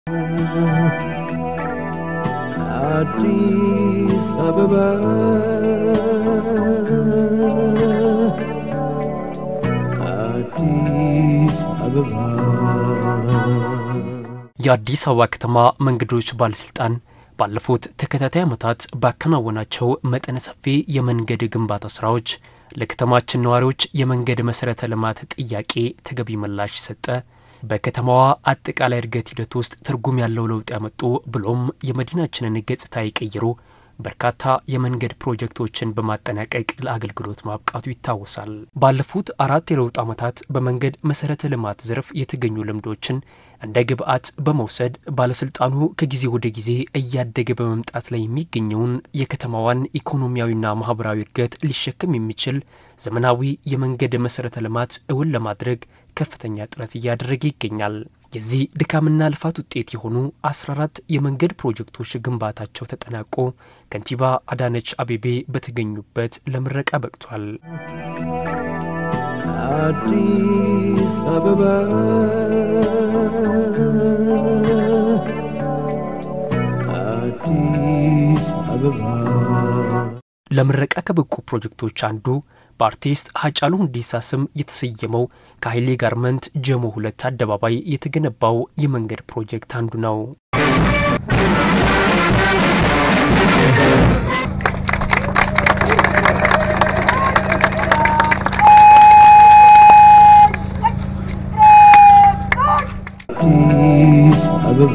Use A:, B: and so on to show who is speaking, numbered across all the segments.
A: አዲስ አበባ አዲስ አበባ
B: የአዲስ አበባ ከተማ መንገዶች ባለስልጣን ባለፉት ተከታታይ ዓመታት ባከናወናቸው መጠነ ሰፊ የመንገድ ግንባታ ስራዎች ለከተማችን ነዋሪዎች የመንገድ መሰረተ ልማት ጥያቄ ተገቢ ምላሽ ሰጠ። በከተማዋ አጠቃላይ እድገት ሂደት ውስጥ ትርጉም ያለው ለውጥ ያመጡ ብሎም የመዲናችንን ገጽታ የቀየሩ በርካታ የመንገድ ፕሮጀክቶችን በማጠናቀቅ ለአገልግሎት ማብቃቱ ይታወሳል። ባለፉት አራት የለውጥ ዓመታት በመንገድ መሰረተ ልማት ዘርፍ የተገኙ ልምዶችን እንደ ግብዓት በመውሰድ ባለስልጣኑ ከጊዜ ወደ ጊዜ እያደገ በመምጣት ላይ የሚገኘውን የከተማዋን ኢኮኖሚያዊና ማህበራዊ እድገት ሊሸከም የሚችል ዘመናዊ የመንገድ መሰረተ ልማት እውን ለማድረግ ከፍተኛ ጥረት እያደረገ ይገኛል። የዚህ ድካምና ልፋት ውጤት የሆኑ 14 የመንገድ ፕሮጀክቶች ግንባታቸው ተጠናቆ ከንቲባ አዳነች አቤቤ በተገኙበት ለምረቃ በቅቷል።
A: አዲስ አበባ አዲስ አበባ
B: ለምረቃ ከበቁ ፕሮጀክቶች አንዱ በአርቲስት ሀጫሉ ሁንዴሳ ስም የተሰየመው ከኃይሌ ጋርመንት ጀሞ ሁለት አደባባይ የተገነባው የመንገድ ፕሮጀክት አንዱ ነው።
A: አዲስ አበባ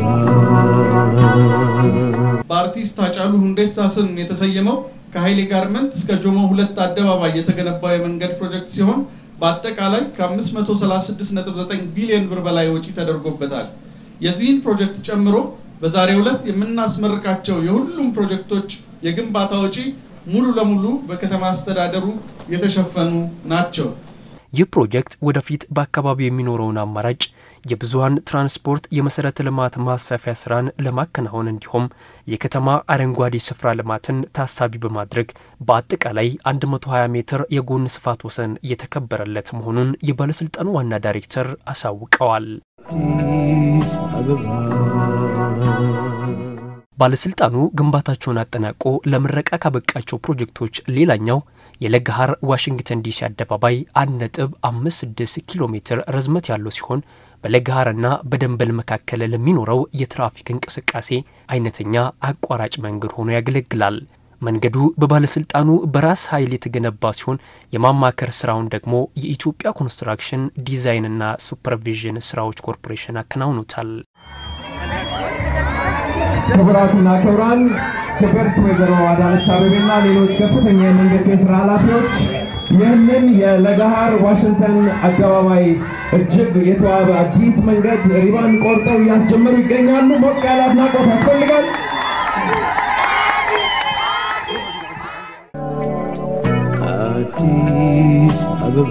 C: በአርቲስት ሃጫሉ ሁንዴሳ ስም የተሰየመው ከኃይሌ ጋርመንት እስከ ጆሞ ሁለት አደባባይ የተገነባው የመንገድ ፕሮጀክት ሲሆን በአጠቃላይ ከ536.9 ቢሊዮን ብር በላይ ወጪ ተደርጎበታል። የዚህን ፕሮጀክት ጨምሮ በዛሬው ዕለት የምናስመርቃቸው የሁሉም ፕሮጀክቶች የግንባታ ወጪ ሙሉ ለሙሉ በከተማ አስተዳደሩ የተሸፈኑ ናቸው።
B: ይህ ፕሮጀክት ወደፊት በአካባቢው የሚኖረውን አማራጭ የብዙሀን ትራንስፖርት የመሰረተ ልማት ማስፋፊያ ስራን ለማከናወን እንዲሁም የከተማ አረንጓዴ ስፍራ ልማትን ታሳቢ በማድረግ በአጠቃላይ 120 ሜትር የጎን ስፋት ወሰን የተከበረለት መሆኑን የባለስልጣኑ ዋና ዳይሬክተር አሳውቀዋል።
A: አዲስ አበባ
B: ባለስልጣኑ ግንባታቸውን አጠናቆ ለምረቃ ካበቃቸው ፕሮጀክቶች ሌላኛው የለገሃር ዋሽንግተን ዲሲ አደባባይ 1.56 ኪሎ ሜትር ርዝመት ያለው ሲሆን በለገሃርና በደንበል መካከል ለሚኖረው የትራፊክ እንቅስቃሴ አይነተኛ አቋራጭ መንገድ ሆኖ ያገለግላል። መንገዱ በባለስልጣኑ በራስ ኃይል የተገነባ ሲሆን የማማከር ስራውን ደግሞ የኢትዮጵያ ኮንስትራክሽን ዲዛይንና ሱፐርቪዥን ስራዎች ኮርፖሬሽን አከናውኖታል።
D: ክቡራትና ክቡራን ክብርት ወይዘሮ አዳነች አቤቤና ሌሎች ከፍተኛ የመንግስት የስራ ኃላፊዎች ይህንን የለገሃር ዋሽንግተን አደባባይ እጅግ የተዋበ አዲስ መንገድ ሪባን ቆርጠው እያስጀመሩ ይገኛሉ። ሞቅ ያለ አድናቆት ያስፈልጋል።
A: አዲስ አበባ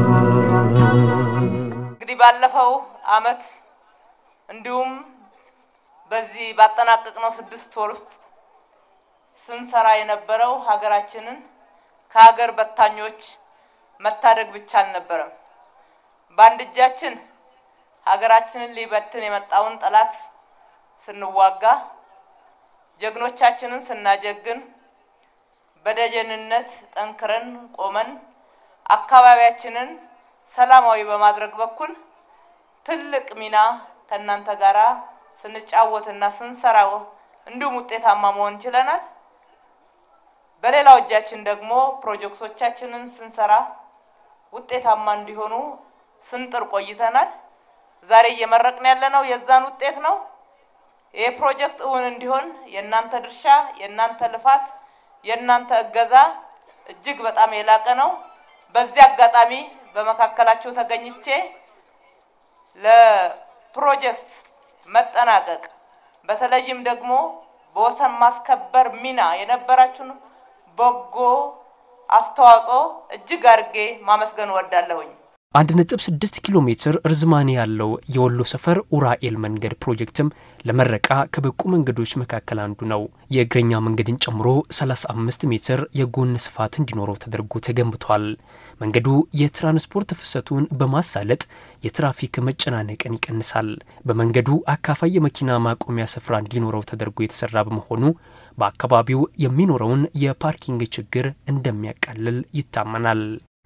E: እንግዲህ ባለፈው አመት እንዲሁም በዚህ ባጠናቀቅነው ስድስት ወር ውስጥ ስንሰራ የነበረው ሀገራችንን ከሀገር በታኞች መታደግ ብቻ አልነበረም። በአንድ እጃችን ሀገራችንን ሊበትን የመጣውን ጠላት ስንዋጋ፣ ጀግኖቻችንን ስናጀግን፣ በደጀንነት ጠንክረን ቆመን አካባቢያችንን ሰላማዊ በማድረግ በኩል ትልቅ ሚና ከእናንተ ጋራ ስንጫወትና ስንሰራ እንዲሁም ውጤታማ መሆን ችለናል። በሌላው እጃችን ደግሞ ፕሮጀክቶቻችንን ስንሰራ ውጤታማ እንዲሆኑ ስንጥር ቆይተናል። ዛሬ እየመረቅን ያለነው የዛን ውጤት ነው። ይህ ፕሮጀክት እውን እንዲሆን የእናንተ ድርሻ፣ የእናንተ ልፋት፣ የእናንተ እገዛ እጅግ በጣም የላቀ ነው። በዚህ አጋጣሚ በመካከላቸው ተገኝቼ ለፕሮጀክት መጠናቀቅ በተለይም ደግሞ በወሰን ማስከበር ሚና የነበራችሁን በጎ አስተዋጽኦ እጅግ አድርጌ ማመስገን እወዳለሁኝ።
B: 1.6 ኪሎ ሜትር ርዝማኔ ያለው የወሎ ሰፈር ኡራኤል መንገድ ፕሮጀክትም ለመረቃ ከበቁ መንገዶች መካከል አንዱ ነው። የእግረኛ መንገድን ጨምሮ 35 ሜትር የጎን ስፋት እንዲኖረው ተደርጎ ተገንብቷል። መንገዱ የትራንስፖርት ፍሰቱን በማሳለጥ የትራፊክ መጨናነቅን ይቀንሳል። በመንገዱ አካፋይ የመኪና ማቆሚያ ስፍራ እንዲኖረው ተደርጎ የተሰራ በመሆኑ በአካባቢው የሚኖረውን የፓርኪንግ ችግር እንደሚያቃልል ይታመናል።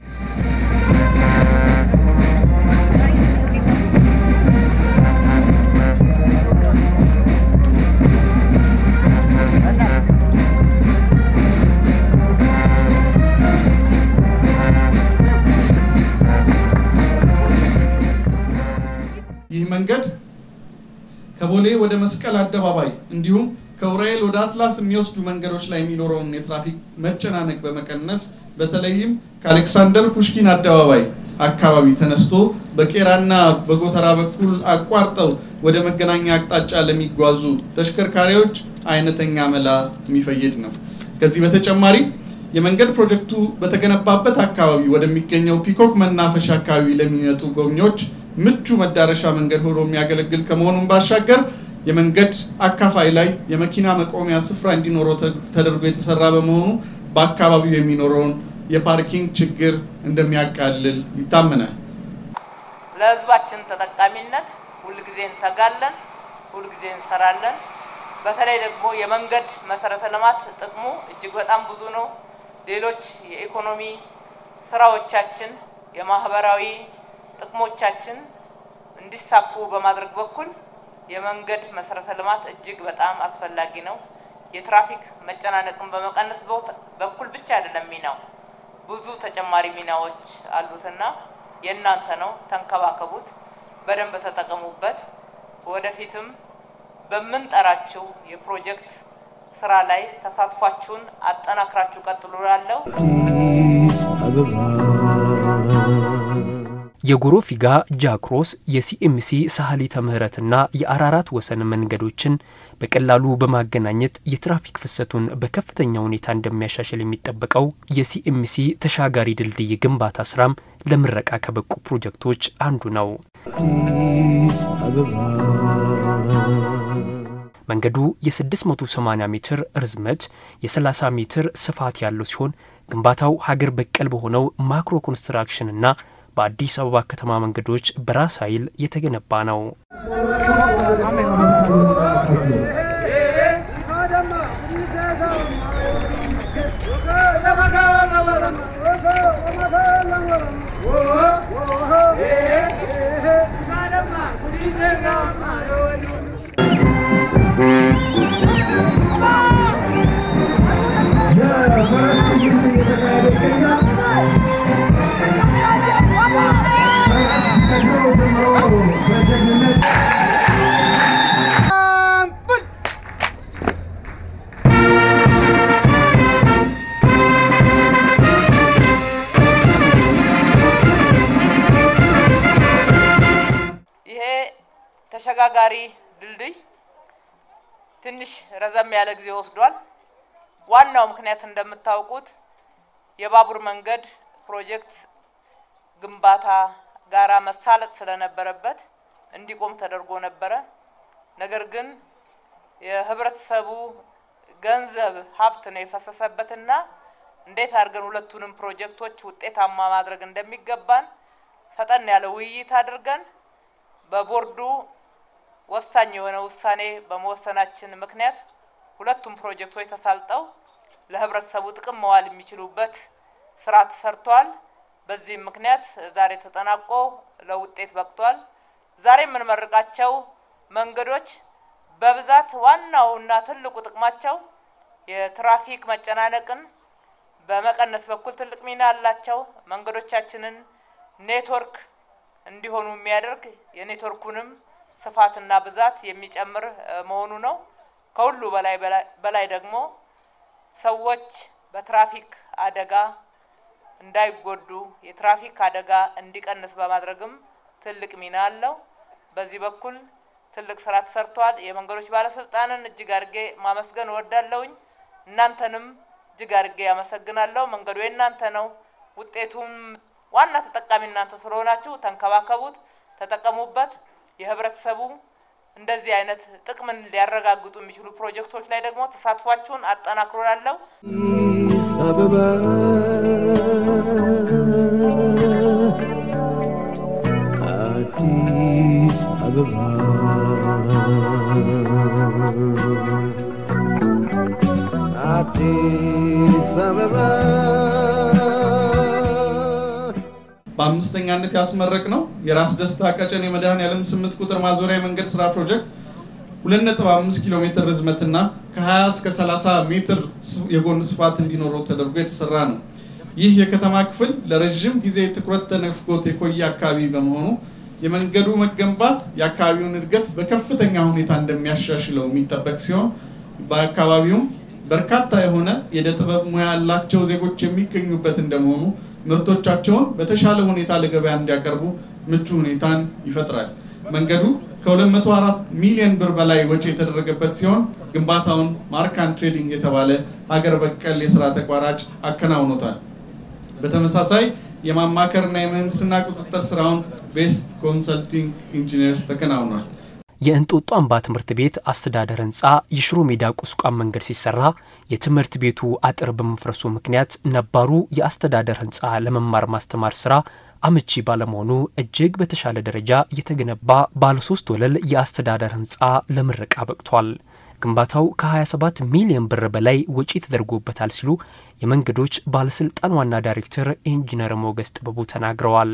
C: ይህ መንገድ ከቦሌ ወደ መስቀል አደባባይ እንዲሁም ከኡራኤል ወደ አትላስ የሚወስዱ መንገዶች ላይ የሚኖረውን የትራፊክ መጨናነቅ በመቀነስ በተለይም ከአሌክሳንደር ፑሽኪን አደባባይ አካባቢ ተነስቶ በቄራና በጎተራ በኩል አቋርጠው ወደ መገናኛ አቅጣጫ ለሚጓዙ ተሽከርካሪዎች አይነተኛ መላ የሚፈይድ ነው። ከዚህ በተጨማሪ የመንገድ ፕሮጀክቱ በተገነባበት አካባቢ ወደሚገኘው ፒኮክ መናፈሻ አካባቢ ለሚመጡ ጎብኚዎች ምቹ መዳረሻ መንገድ ሆኖ የሚያገለግል ከመሆኑም ባሻገር የመንገድ አካፋይ ላይ የመኪና መቆሚያ ስፍራ እንዲኖረው ተደርጎ የተሰራ በመሆኑ በአካባቢው የሚኖረውን የፓርኪንግ ችግር እንደሚያቃልል ይታመናል።
E: ለሕዝባችን ተጠቃሚነት ሁልጊዜ እንተጋለን፣ ሁልጊዜ እንሰራለን። በተለይ ደግሞ የመንገድ መሰረተ ልማት ጥቅሙ እጅግ በጣም ብዙ ነው። ሌሎች የኢኮኖሚ ስራዎቻችን፣ የማህበራዊ ጥቅሞቻችን እንዲሳኩ በማድረግ በኩል የመንገድ መሰረተ ልማት እጅግ በጣም አስፈላጊ ነው። የትራፊክ መጨናነቅን በመቀነስ በኩል ብቻ አይደለም ሚናው፣ ብዙ ተጨማሪ ሚናዎች አሉትና የእናንተ ነው። ተንከባከቡት፣ በደንብ ተጠቀሙበት። ወደፊትም በምንጠራችሁ የፕሮጀክት ስራ ላይ ተሳትፏችሁን አጠናክራችሁ ቀጥሉ እላለሁ።
B: የጎሮ ፊጋ ጃክሮስ የሲኤምሲ ሳህሊተ ምህረትና የአራራት ወሰን መንገዶችን በቀላሉ በማገናኘት የትራፊክ ፍሰቱን በከፍተኛ ሁኔታ እንደሚያሻሽል የሚጠበቀው የሲኤምሲ ተሻጋሪ ድልድይ ግንባታ ስራም ለምረቃ ከበቁ ፕሮጀክቶች አንዱ ነው። መንገዱ የ680 ሜትር ርዝመት የ30 ሜትር ስፋት ያለው ሲሆን ግንባታው ሀገር በቀል በሆነው ማክሮ ኮንስትራክሽንና በአዲስ አበባ ከተማ መንገዶች በራስ ኃይል የተገነባ ነው።
E: ይሄ ተሸጋጋሪ ድልድይ ትንሽ ረዘም ያለ ጊዜ ወስዷል። ዋናው ምክንያት እንደምታውቁት የባቡር መንገድ ፕሮጀክት ግንባታ ጋራ መሳለጥ ስለነበረበት እንዲቆም ተደርጎ ነበረ። ነገር ግን የህብረተሰቡ ገንዘብ ሀብት ነው የፈሰሰበትና እንዴት አድርገን ሁለቱንም ፕሮጀክቶች ውጤታማ ማድረግ እንደሚገባን ፈጠን ያለ ውይይት አድርገን በቦርዱ ወሳኝ የሆነ ውሳኔ በመወሰናችን ምክንያት ሁለቱም ፕሮጀክቶች ተሳልጠው ለህብረተሰቡ ጥቅም መዋል የሚችሉበት ስራ ተሰርቷል። በዚህም ምክንያት ዛሬ ተጠናቆ ለውጤት በቅቷል። ዛሬ የምንመርቃቸው መንገዶች በብዛት ዋናው እና ትልቁ ጥቅማቸው የትራፊክ መጨናነቅን በመቀነስ በኩል ትልቅ ሚና አላቸው። መንገዶቻችንን ኔትወርክ እንዲሆኑ የሚያደርግ የኔትወርኩንም ስፋትና ብዛት የሚጨምር መሆኑ ነው። ከሁሉ በላይ በላይ ደግሞ ሰዎች በትራፊክ አደጋ እንዳይጎዱ የትራፊክ አደጋ እንዲቀንስ በማድረግም ትልቅ ሚና አለው። በዚህ በኩል ትልቅ ስራ ተሰርቷል። የመንገዶች ባለስልጣንን እጅግ አድርጌ ማመስገን እወዳለሁኝ። እናንተንም እጅግ አድርጌ ያመሰግናለሁ። መንገዱ የእናንተ ነው። ውጤቱም ዋና ተጠቃሚ እናንተ ስለሆናችሁ ተንከባከቡት፣ ተጠቀሙበት። የህብረተሰቡ እንደዚህ አይነት ጥቅምን ሊያረጋግጡ የሚችሉ ፕሮጀክቶች ላይ ደግሞ ተሳትፏችሁን አጠናክሮ ላለው
A: አዲስ አበባ አዲስ አበባ አዲስ አበባ
C: በአምስተኛነት ያስመረቅ ነው የራስ ደስታ ቀጨኔ መድኃኔዓለም ስምንት ቁጥር ማዞሪያ የመንገድ ስራ ፕሮጀክት 2.5 ኪሎ ሜትር ርዝመትና ከ20 እስከ 30 ሜትር የጎን ስፋት እንዲኖረው ተደርጎ የተሰራ ነው። ይህ የከተማ ክፍል ለረዥም ጊዜ ትኩረት ተነፍጎት የቆየ አካባቢ በመሆኑ የመንገዱ መገንባት የአካባቢውን እድገት በከፍተኛ ሁኔታ እንደሚያሻሽለው የሚጠበቅ ሲሆን በአካባቢውም በርካታ የሆነ የዕደ ጥበብ ሙያ ያላቸው ዜጎች የሚገኙበት እንደመሆኑ ምርቶቻቸውን በተሻለ ሁኔታ ለገበያ እንዲያቀርቡ ምቹ ሁኔታን ይፈጥራል። መንገዱ ከ204 ሚሊዮን ብር በላይ ወጪ የተደረገበት ሲሆን ግንባታውን ማርካን ትሬዲንግ የተባለ ሀገር በቀል የስራ ተቋራጭ አከናውኖታል። በተመሳሳይ የማማከርና የምህንድስና ቁጥጥር ስራውን ቤስት ኮንሰልቲንግ ኢንጂነርስ ተከናውኗል።
B: የእንጦጦ አምባ ትምህርት ቤት አስተዳደር ህንፃ የሽሮ ሜዳ ቁስቋም መንገድ ሲሰራ የትምህርት ቤቱ አጥር በመፍረሱ ምክንያት ነባሩ የአስተዳደር ህንፃ ለመማር ማስተማር ስራ አመቺ ባለመሆኑ እጅግ በተሻለ ደረጃ የተገነባ ባለሶስት ወለል የአስተዳደር ህንፃ ለምረቃ በቅቷል። ግንባታው ከ27 ሚሊዮን ብር በላይ ወጪ ተደርጎበታል ሲሉ የመንገዶች ባለስልጣን ዋና ዳይሬክተር ኢንጂነር ሞገስ ጥበቡ ተናግረዋል።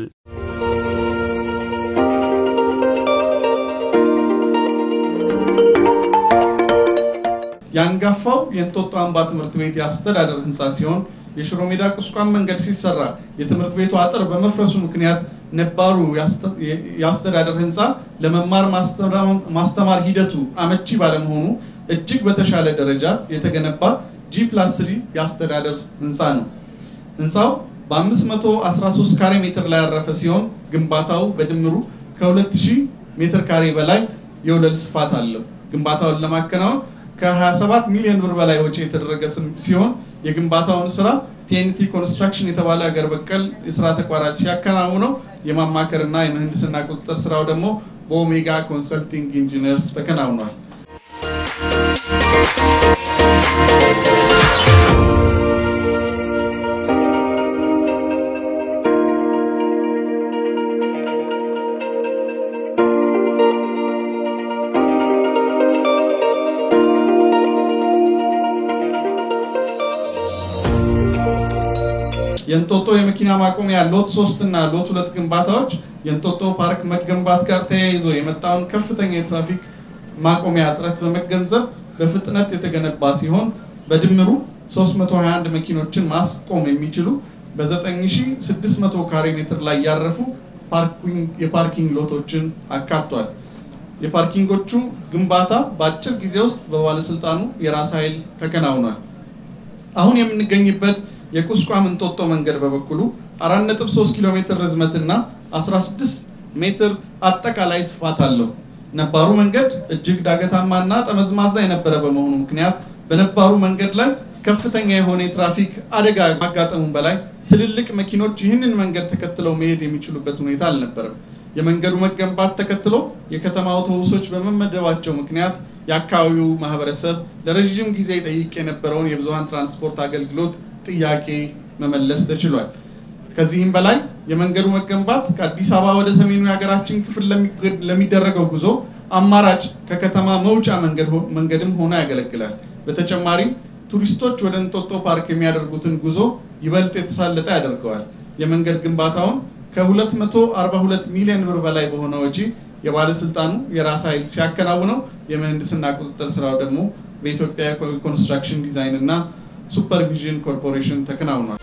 C: የአንጋፋው የእንጦጦ አምባ ትምህርት ቤት የአስተዳደር ህንፃ ሲሆን የሽሮ ሜዳ ቁስቋም መንገድ ሲሰራ የትምህርት ቤቱ አጥር በመፍረሱ ምክንያት ነባሩ የአስተዳደር ህንፃ ለመማር ማስተማር ሂደቱ አመቺ ባለመሆኑ እጅግ በተሻለ ደረጃ የተገነባ ጂ ፕላስ ስሪ የአስተዳደር ህንፃ ነው። ህንፃው በ513 ካሬ ሜትር ላይ ያረፈ ሲሆን ግንባታው በድምሩ ከ2000 ሜትር ካሬ በላይ የወለል ስፋት አለው። ግንባታውን ለማከናወን ከ27 ሚሊዮን ብር በላይ ወጪ የተደረገ ሲሆን የግንባታውን ስራ ቲኤንቲ ኮንስትራክሽን የተባለ ሀገር በቀል የስራ ተቋራጭ ሲያከናውነው የማማከርና የምህንድስና ቁጥጥር ስራው ደግሞ በኦሜጋ ኮንሰልቲንግ ኢንጂነርስ ተከናውኗል። የእንጦጦ የመኪና ማቆሚያ ሎት ሶስት እና ሎት ሁለት ግንባታዎች የእንጦጦ ፓርክ መገንባት ጋር ተያይዞ የመጣውን ከፍተኛ የትራፊክ ማቆሚያ እጥረት በመገንዘብ በፍጥነት የተገነባ ሲሆን በድምሩ 321 መኪኖችን ማስቆም የሚችሉ በ9600 ካሬ ሜትር ላይ ያረፉ የፓርኪንግ ሎቶችን አካቷል። የፓርኪንጎቹ ግንባታ በአጭር ጊዜ ውስጥ በባለስልጣኑ የራስ ኃይል ተከናውኗል። አሁን የምንገኝበት የቁስቋም እንጦጦ መንገድ በበኩሉ 4.3 ኪሎ ሜትር ርዝመትና 16 ሜትር አጠቃላይ ስፋት አለው። ነባሩ መንገድ እጅግ ዳገታማና ጠመዝማዛ የነበረ በመሆኑ ምክንያት በነባሩ መንገድ ላይ ከፍተኛ የሆነ የትራፊክ አደጋ ማጋጠሙን በላይ ትልልቅ መኪኖች ይህንን መንገድ ተከትለው መሄድ የሚችሉበት ሁኔታ አልነበረም። የመንገዱ መገንባት ተከትሎ የከተማ አውቶቡሶች በመመደባቸው ምክንያት የአካባቢው ማህበረሰብ ለረዥም ጊዜ ጠይቅ የነበረውን የብዙሀን ትራንስፖርት አገልግሎት ጥያቄ መመለስ ተችሏል። ከዚህም በላይ የመንገዱ መገንባት ከአዲስ አበባ ወደ ሰሜኑ የሀገራችን ክፍል ለሚደረገው ጉዞ አማራጭ ከከተማ መውጫ መንገድም ሆኖ ያገለግላል። በተጨማሪም ቱሪስቶች ወደ እንጦጦ ፓርክ የሚያደርጉትን ጉዞ ይበልጥ የተሳለጠ ያደርገዋል። የመንገድ ግንባታውን ከ242 ሚሊዮን ብር በላይ በሆነ ወጪ የባለስልጣኑ የራስ ኃይል ሲያከናውነው የምህንድስና ቁጥጥር ስራው ደግሞ በኢትዮጵያ ኮንስትራክሽን ዲዛይን እና ሱፐርቪዥን ኮርፖሬሽን ተከናውኗል።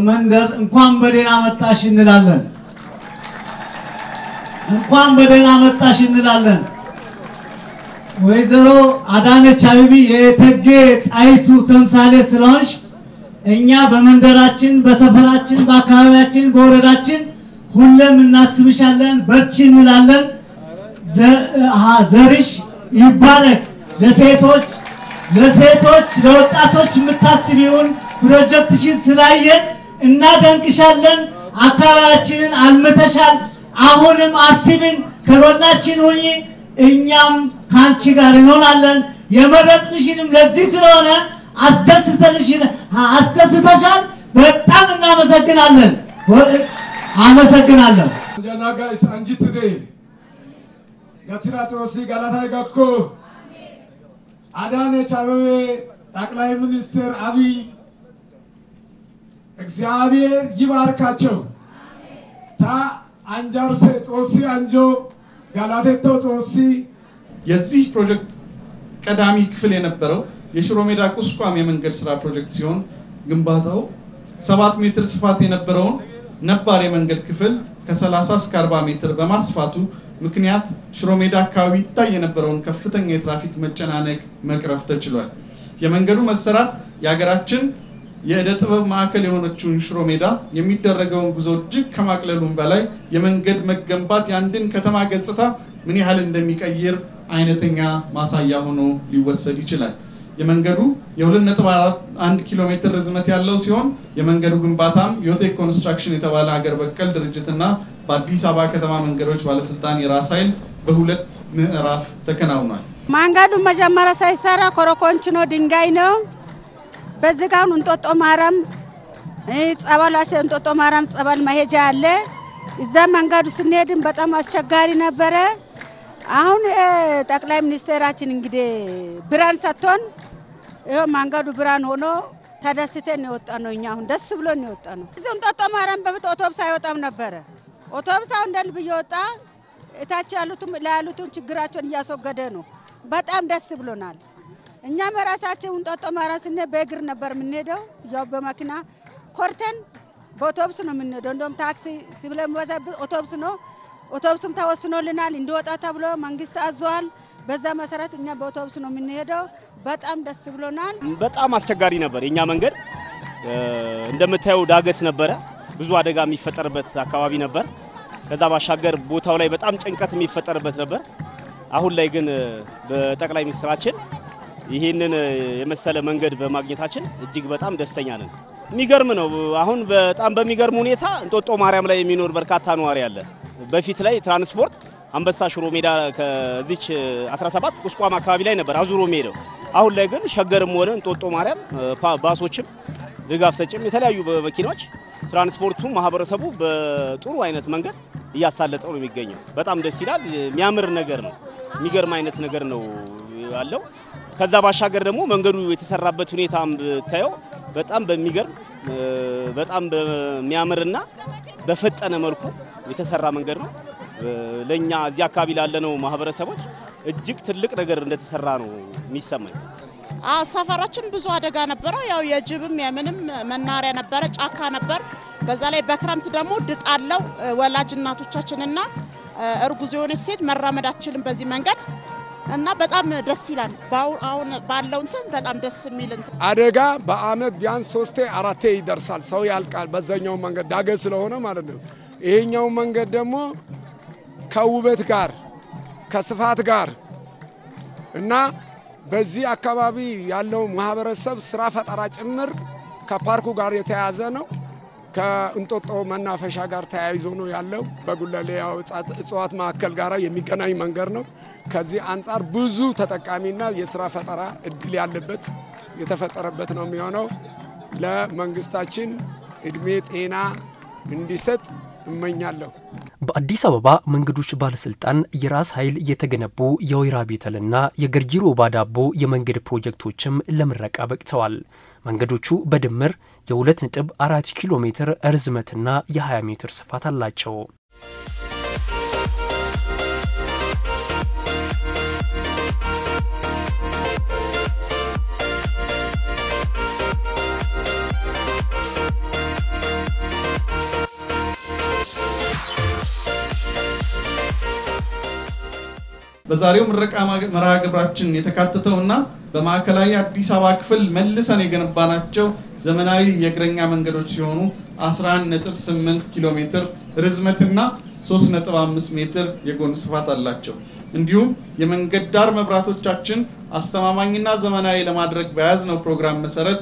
F: መንደር እንኳን በደህና መጣሽ እንላለን። እንኳን በደህና መጣሽ እንላለን። ወይዘሮ አዳነች አቤቤ የእቴጌ ጣይቱ ተምሳሌ ስለሆንሽ እኛ በመንደራችን፣ በሰፈራችን፣ በአካባቢያችን፣ በወረዳችን ሁሌም እናስብሻለን። በርቺ እንላለን። ዘርሽ ይባረክ። ለሴቶች ለሴቶች ለወጣቶች የምታስቢውን ፕሮጀክትሽን ስላየን እናደንቅሻለን። አካባቢያችንን አልምተሻል። አሁንም አስብን፣ ከጎናችን ሁኚ። እኛም ከአንቺ ጋር እንሆናለን። የመረጥንሽንም ለዚህ ስለሆነ አስደስተሻል። በጣም እናመሰግናለን። አመሰግናለሁ።
G: ጀናጋይስ አንጂትዴ ገትራ ጾሲ ገላታ ገኮ አዳነች አቤቤ ጠቅላይ ሚኒስትር አብይ እግዚአብሔር ይባርካቸው። ታ አንጃርሴ ጾሲ አንጆ ጋላቴቶ ጾሲ
C: የዚህ ፕሮጀክት ቀዳሚ ክፍል የነበረው የሽሮ ሜዳ ቁስቋም የመንገድ ስራ ፕሮጀክት ሲሆን ግንባታው ሰባት ሜትር ስፋት የነበረውን ነባር የመንገድ ክፍል ከ30 እስከ 40 ሜትር በማስፋቱ ምክንያት ሽሮ ሜዳ አካባቢ ይታይ የነበረውን ከፍተኛ የትራፊክ መጨናነቅ መቅረፍ ተችሏል። የመንገዱ መሰራት የሀገራችን የእደ ጥበብ ማዕከል የሆነችውን ሽሮ ሜዳ የሚደረገውን ጉዞ እጅግ ከማቅለሉም በላይ የመንገድ መገንባት የአንድን ከተማ ገጽታ ምን ያህል እንደሚቀይር አይነተኛ ማሳያ ሆኖ ሊወሰድ ይችላል። የመንገዱ የ2.1 ኪሎ ሜትር ርዝመት ያለው ሲሆን የመንገዱ ግንባታም ዮቴክ ኮንስትራክሽን የተባለ ሀገር በቀል ድርጅትና በአዲስ አበባ ከተማ መንገዶች ባለስልጣን የራስ ኃይል በሁለት ምዕራፍ ተከናውኗል።
H: መንገዱ መጀመሪያ ሳይሰራ ኮረኮንች ነው፣ ድንጋይ ነው። በዚህ ጋር እንጦጦ ማርያም ጸበል እንጦጦ ማርያም ጸበል መሄጃ አለ። እዛ መንገዱ ስንሄድም በጣም አስቸጋሪ ነበረ። አሁን ጠቅላይ ሚኒስቴራችን እንግዲህ ብርሃን ሰጥቶን ይኸው መንገዱ ብርሃን ሆኖ ተደስተን የወጣ ነው። እኛ አሁን ደስ ብሎን የወጣ ነው። እዚህ እንጦጦ ማርያም በፊት ኦቶብስ አይወጣም ነበረ። ኦቶብስ አሁን እንደ ልብ እየወጣ እታች ያሉትም ላይ ያሉትን ችግራቸውን እያስወገደ ነው። በጣም ደስ ብሎናል። እኛም ራሳችን እንጦጦ ማርያም ስንሄድ በእግር ነበር የምንሄደው። ያው በመኪና ኮርተን በኦቶብስ ነው የምንሄደው። እንደውም ታክሲ ስለሚበዛብን ኦቶብስ ነው። ኦቶብስም ተወስኖልናል እንዲወጣ ተብሎ መንግስት አዟል። በዛ መሰረት እኛ በኦቶብስ ነው የምንሄደው። በጣም ደስ ብሎናል።
I: በጣም አስቸጋሪ ነበር የኛ መንገድ። እንደምታየው ዳገት ነበረ፣ ብዙ አደጋ የሚፈጠርበት አካባቢ ነበር። ከዛ ባሻገር ቦታው ላይ በጣም ጭንቀት የሚፈጠርበት ነበር። አሁን ላይ ግን በጠቅላይ ሚኒስትራችን ይህንን የመሰለ መንገድ በማግኘታችን እጅግ በጣም ደስተኛ ነን። የሚገርም ነው። አሁን በጣም በሚገርም ሁኔታ እንጦጦ ማርያም ላይ የሚኖር በርካታ ነዋሪ አለ። በፊት ላይ ትራንስፖርት አንበሳ ሽሮ ሜዳ ከዚች 17 ቁስቋም አካባቢ ላይ ነበር አዙሮ የሚሄደው። አሁን ላይ ግን ሸገርም ሆነ እንጦጦ ማርያም ባሶችም ድጋፍ ሰጭም የተለያዩ መኪናዎች ትራንስፖርቱ ማህበረሰቡ በጥሩ አይነት መንገድ እያሳለጠው ነው የሚገኘው። በጣም ደስ ይላል። የሚያምር ነገር ነው። የሚገርም አይነት ነገር ነው ያለው። ከዛ ባሻገር ደግሞ መንገዱ የተሰራበት ሁኔታ ብታየው በጣም በሚገርም በጣም በሚያምርና በፈጠነ መልኩ የተሰራ መንገድ ነው። ለእኛ እዚህ አካባቢ ላለነው ማህበረሰቦች እጅግ ትልቅ ነገር እንደተሰራ ነው የሚሰማኝ።
J: ሰፈራችን ብዙ አደጋ ነበረ። ያው የጅብም የምንም መናሪያ ነበረ፣ ጫካ ነበር። በዛ ላይ በክረምት ደግሞ ድጥ አለው። ወላጅ እናቶቻችንና እርጉዝ የሆነች ሴት መራመድ አትችልም በዚህ መንገድ እና በጣም ደስ ይላል። አሁን ባለው እንትን በጣም ደስ የሚል እንትን
G: አደጋ በአመት ቢያንስ ሶስቴ አራቴ ይደርሳል። ሰው ያልቃል። በዛኛው መንገድ ዳገት ስለሆነ ማለት ነው። ይሄኛው መንገድ ደግሞ ከውበት ጋር ከስፋት ጋር እና በዚህ አካባቢ ያለው ማህበረሰብ ስራ ፈጠራ ጭምር ከፓርኩ ጋር የተያያዘ ነው። ከእንጦጦ መናፈሻ ጋር ተያይዞ ነው ያለው። በጉለሌ እጽዋት ማዕከል ጋር የሚገናኝ መንገድ ነው። ከዚህ አንጻር ብዙ ተጠቃሚና የስራ ፈጠራ እድል ያለበት የተፈጠረበት ነው የሚሆነው። ለመንግስታችን እድሜ ጤና እንዲሰጥ እመኛለሁ።
B: በአዲስ አበባ መንገዶች ባለስልጣን የራስ ኃይል የተገነቡ የወይራ ቤተልና የገርጂ ሮባ ዳቦ የመንገድ ፕሮጀክቶችም ለምረቃ በቅተዋል። መንገዶቹ በድምር የ2 ነጥብ 4 ኪሎ ሜትር ርዝመትና የ20 ሜትር ስፋት አላቸው።
C: በዛሬው ምረቃ መርሃ ግብራችን የተካተተውና በማዕከላዊ አዲስ አበባ ክፍል መልሰን የገነባናቸው ዘመናዊ የእግረኛ መንገዶች ሲሆኑ 11.8 ኪሎ ሜትር ርዝመትና 3.5 ሜትር የጎን ስፋት አላቸው። እንዲሁም የመንገድ ዳር መብራቶቻችን አስተማማኝና ዘመናዊ ለማድረግ በያዝነው ፕሮግራም መሰረት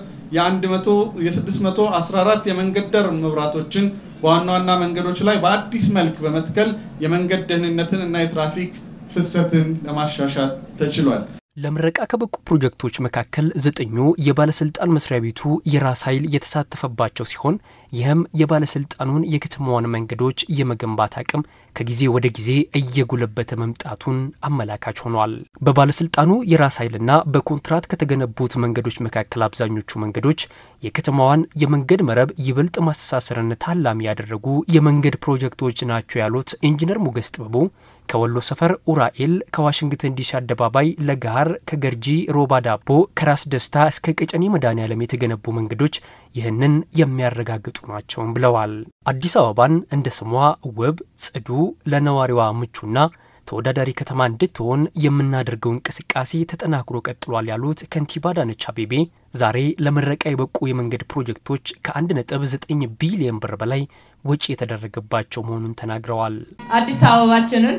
C: የ614 የመንገድ ዳር መብራቶችን በዋና ዋና መንገዶች ላይ በአዲስ መልክ በመትከል የመንገድ ደህንነትን እና የትራፊክ ፍሰትን ለማሻሻል ተችሏል።
B: ለምረቃ ከበቁ ፕሮጀክቶች መካከል ዘጠኙ የባለስልጣን መስሪያ ቤቱ የራስ ኃይል የተሳተፈባቸው ሲሆን ይህም የባለስልጣኑን የከተማዋን መንገዶች የመገንባት አቅም ከጊዜ ወደ ጊዜ እየጎለበተ መምጣቱን አመላካች ሆኗል። በባለስልጣኑ የራስ ኃይልና በኮንትራት ከተገነቡት መንገዶች መካከል አብዛኞቹ መንገዶች የከተማዋን የመንገድ መረብ ይበልጥ ማስተሳሰርን ታላሚ ያደረጉ የመንገድ ፕሮጀክቶች ናቸው ያሉት ኢንጂነር ሞገስ ጥበቡ ከወሎ ሰፈር ኡራኤል፣ ከዋሽንግተን ዲሲ አደባባይ ለጋር፣ ከገርጂ ሮባ ዳቦ፣ ከራስ ደስታ እስከ ቀጨኔ መድኃኔዓለም የተገነቡ መንገዶች ይህንን የሚያረጋግጡ ናቸውም ብለዋል። አዲስ አበባን እንደ ስሟ ውብ፣ ጽዱ፣ ለነዋሪዋ ምቹና ተወዳዳሪ ከተማ እንድትሆን የምናደርገው እንቅስቃሴ ተጠናክሮ ቀጥሏል ያሉት ከንቲባ አዳነች አቤቤ ዛሬ ለምረቃ የበቁ የመንገድ ፕሮጀክቶች ከ1.9 ቢሊዮን ብር በላይ ወጪ የተደረገባቸው መሆኑን ተናግረዋል።
E: አዲስ አበባችንን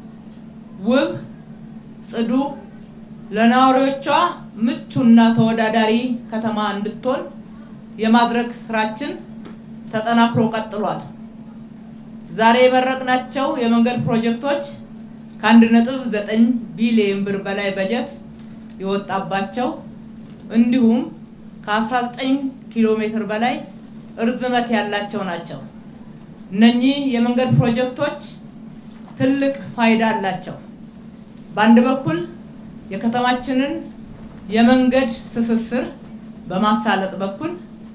E: ውብ፣ ጽዱ፣ ለነዋሪዎቿ ምቹና ተወዳዳሪ ከተማ እንድትሆን የማድረግ ስራችን ተጠናክሮ ቀጥሏል። ዛሬ የመረቅናቸው የመንገድ ፕሮጀክቶች ከአንድ ነጥብ ዘጠኝ ቢሊዮን ብር በላይ በጀት የወጣባቸው እንዲሁም ከ19 ኪሎ ሜትር በላይ እርዝመት ያላቸው ናቸው። እነኚህ የመንገድ ፕሮጀክቶች ትልቅ ፋይዳ አላቸው። በአንድ በኩል የከተማችንን የመንገድ ትስስር በማሳለጥ በኩል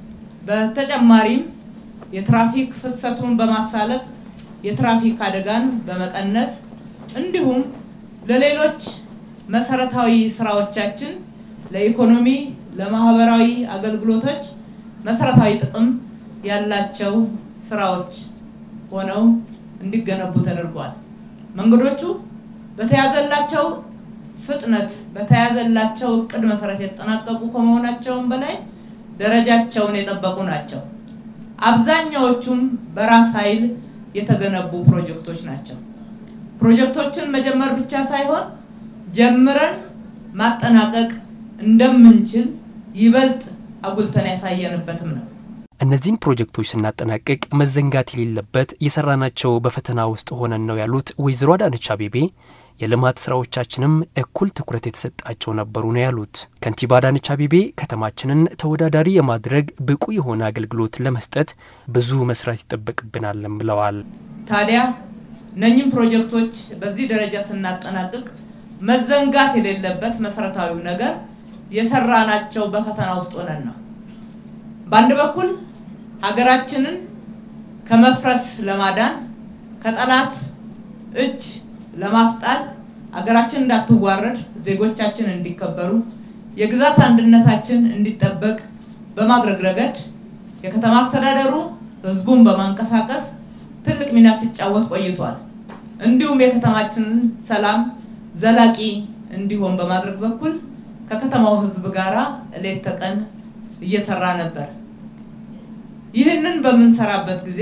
E: በተጨማሪም የትራፊክ ፍሰቱን በማሳለጥ የትራፊክ አደጋን በመቀነስ እንዲሁም ለሌሎች መሰረታዊ ስራዎቻችን ለኢኮኖሚ፣ ለማህበራዊ አገልግሎቶች መሰረታዊ ጥቅም ያላቸው ስራዎች ሆነው እንዲገነቡ ተደርጓል። መንገዶቹ በተያዘላቸው ፍጥነት በተያዘላቸው እቅድ መሰረት የተጠናቀቁ ከመሆናቸውም በላይ ደረጃቸውን የጠበቁ ናቸው። አብዛኛዎቹም በራስ ኃይል የተገነቡ ፕሮጀክቶች ናቸው። ፕሮጀክቶችን መጀመር ብቻ ሳይሆን ጀምረን ማጠናቀቅ እንደምንችል ይበልጥ አጉልተን ያሳየንበትም ነው።
B: እነዚህን ፕሮጀክቶች ስናጠናቅቅ መዘንጋት የሌለበት የሰራናቸው በፈተና ውስጥ ሆነን ነው ያሉት ወይዘሮ አዳነች አቤቤ የልማት ስራዎቻችንም እኩል ትኩረት የተሰጣቸው ነበሩ ነው ያሉት። ከንቲባ አዳነች አቤቤ ከተማችንን ተወዳዳሪ የማድረግ ብቁ የሆነ አገልግሎት ለመስጠት ብዙ መስራት ይጠበቅብናለን ብለዋል።
E: ታዲያ እነኝህም ፕሮጀክቶች በዚህ ደረጃ ስናጠናቅቅ መዘንጋት የሌለበት መሰረታዊው ነገር የሰራናቸው በፈተና ውስጥ ሆነን ነው። በአንድ በኩል ሀገራችንን ከመፍረስ ለማዳን ከጠላት እጅ ለማስጣል ሀገራችን እንዳትዋረድ፣ ዜጎቻችን እንዲከበሩ፣ የግዛት አንድነታችን እንዲጠበቅ በማድረግ ረገድ የከተማ አስተዳደሩ ህዝቡን በማንቀሳቀስ ትልቅ ሚና ሲጫወት ቆይቷል። እንዲሁም የከተማችንን ሰላም ዘላቂ እንዲሆን በማድረግ በኩል ከከተማው ህዝብ ጋራ ሌት ተቀን እየሰራ ነበር። ይህንን በምንሰራበት ጊዜ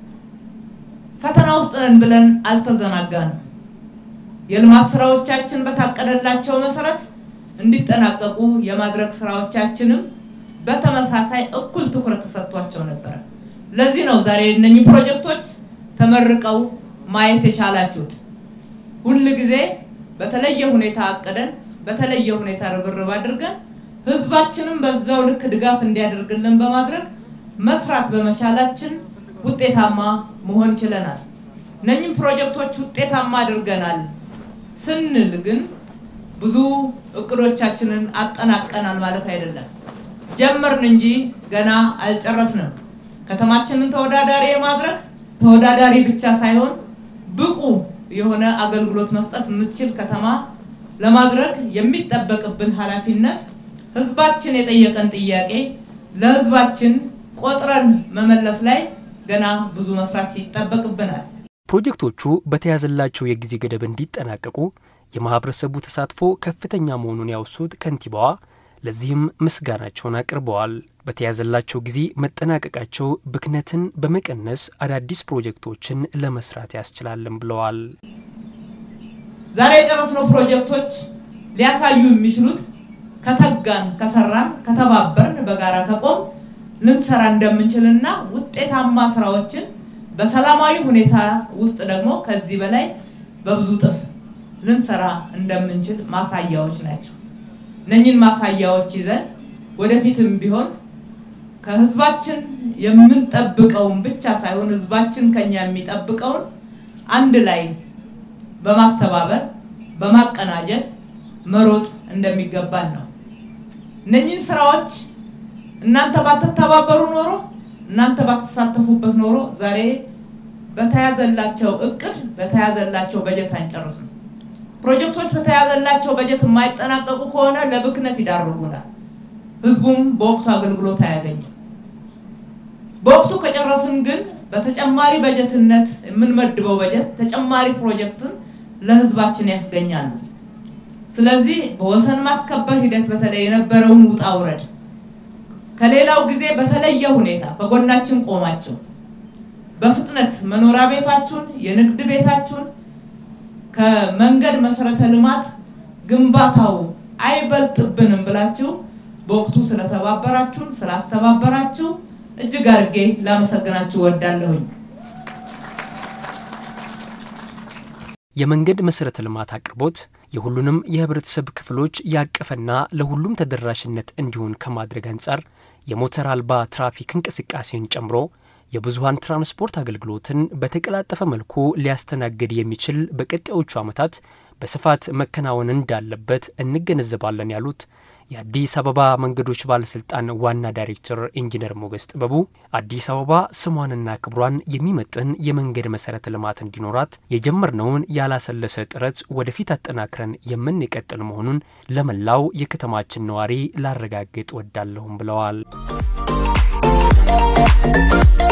E: ፈተና ውስጥ ነን ብለን አልተዘናጋንም። የልማት ስራዎቻችን በታቀደላቸው መሰረት እንዲጠናቀቁ የማድረግ ስራዎቻችንም በተመሳሳይ እኩል ትኩረት ተሰጥቷቸው ነበረ። ለዚህ ነው ዛሬ እነኚህ ፕሮጀክቶች ተመርቀው ማየት የቻላችሁት። ሁል ጊዜ በተለየ ሁኔታ አቅደን በተለየ ሁኔታ ርብርብ አድርገን ህዝባችንም በዛው ልክ ድጋፍ እንዲያደርግልን በማድረግ መስራት በመቻላችን ውጤታማ መሆን ችለናል። እነኝህም ፕሮጀክቶች ውጤታማ አድርገናል ስንል ግን ብዙ እቅዶቻችንን አጠናቀናል ማለት አይደለም። ጀመርን እንጂ ገና አልጨረስንም። ከተማችንን ተወዳዳሪ የማድረግ ተወዳዳሪ ብቻ ሳይሆን ብቁ የሆነ አገልግሎት መስጠት የምትችል ከተማ ለማድረግ የሚጠበቅብን ኃላፊነት ህዝባችን የጠየቀን ጥያቄ ለህዝባችን ቆጥረን መመለስ ላይ ገና ብዙ መስራት ይጠበቅብናል።
B: ፕሮጀክቶቹ በተያዘላቸው የጊዜ ገደብ እንዲጠናቀቁ የማህበረሰቡ ተሳትፎ ከፍተኛ መሆኑን ያወሱት ከንቲባዋ ለዚህም ምስጋናቸውን አቅርበዋል። በተያዘላቸው ጊዜ መጠናቀቃቸው ብክነትን በመቀነስ አዳዲስ ፕሮጀክቶችን ለመስራት ያስችላልን ብለዋል።
E: ዛሬ የጨረስነው ፕሮጀክቶች ሊያሳዩ የሚችሉት ከተጋን፣ ከሰራን፣ ከተባበርን፣ በጋራ ከቆም ልንሰራ እንደምንችልና ውጤታማ ስራዎችን በሰላማዊ ሁኔታ ውስጥ ደግሞ ከዚህ በላይ በብዙ ጥፍ ልንሰራ እንደምንችል ማሳያዎች ናቸው። እነኝን ማሳያዎች ይዘን ወደፊትም ቢሆን ከህዝባችን የምንጠብቀውን ብቻ ሳይሆን ህዝባችን ከኛ የሚጠብቀውን አንድ ላይ በማስተባበር በማቀናጀት መሮጥ እንደሚገባን ነው። እነኝህን ስራዎች እናንተ ባትተባበሩ ኖሮ እናንተ ባትሳተፉበት ኖሮ ዛሬ በተያዘላቸው እቅድ በተያዘላቸው በጀት አንጨርስም። ፕሮጀክቶች በተያዘላቸው በጀት የማይጠናቀቁ ከሆነ ለብክነት ይዳርጉናል። ህዝቡም በወቅቱ አገልግሎት አያገኝም። በወቅቱ ከጨረስን ግን በተጨማሪ በጀትነት የምንመድበው በጀት ተጨማሪ ፕሮጀክትን ለህዝባችን ያስገኛሉ። ስለዚህ በወሰን ማስከበር ሂደት በተለይ የነበረውን ውጣ ውረድ ከሌላው ጊዜ በተለየ ሁኔታ ከጎናችን ቆማቸው በፍጥነት መኖሪያ ቤታችሁን፣ የንግድ ቤታችሁን ከመንገድ መሰረተ ልማት ግንባታው አይበልጥብንም ብላችሁ በወቅቱ ስለተባበራችሁን ስላስተባበራችሁ እጅግ አድርጌ ላመሰግናችሁ ወዳለሁኝ።
B: የመንገድ መሰረተ ልማት አቅርቦት የሁሉንም የህብረተሰብ ክፍሎች ያቀፈና ለሁሉም ተደራሽነት እንዲሆን ከማድረግ አንጻር የሞተር አልባ ትራፊክ እንቅስቃሴን ጨምሮ የብዙሀን ትራንስፖርት አገልግሎትን በተቀላጠፈ መልኩ ሊያስተናግድ የሚችል በቀጣዮቹ ዓመታት በስፋት መከናወን እንዳለበት እንገነዘባለን ያሉት የአዲስ አበባ መንገዶች ባለስልጣን ዋና ዳይሬክተር ኢንጂነር ሞገስ ጥበቡ አዲስ አበባ ስሟንና ክብሯን የሚመጥን የመንገድ መሰረተ ልማት እንዲኖራት የጀመርነውን ያላሰለሰ ጥረት ወደፊት አጠናክረን የምንቀጥል መሆኑን ለመላው የከተማችን ነዋሪ ላረጋግጥ ወዳለሁም ብለዋል።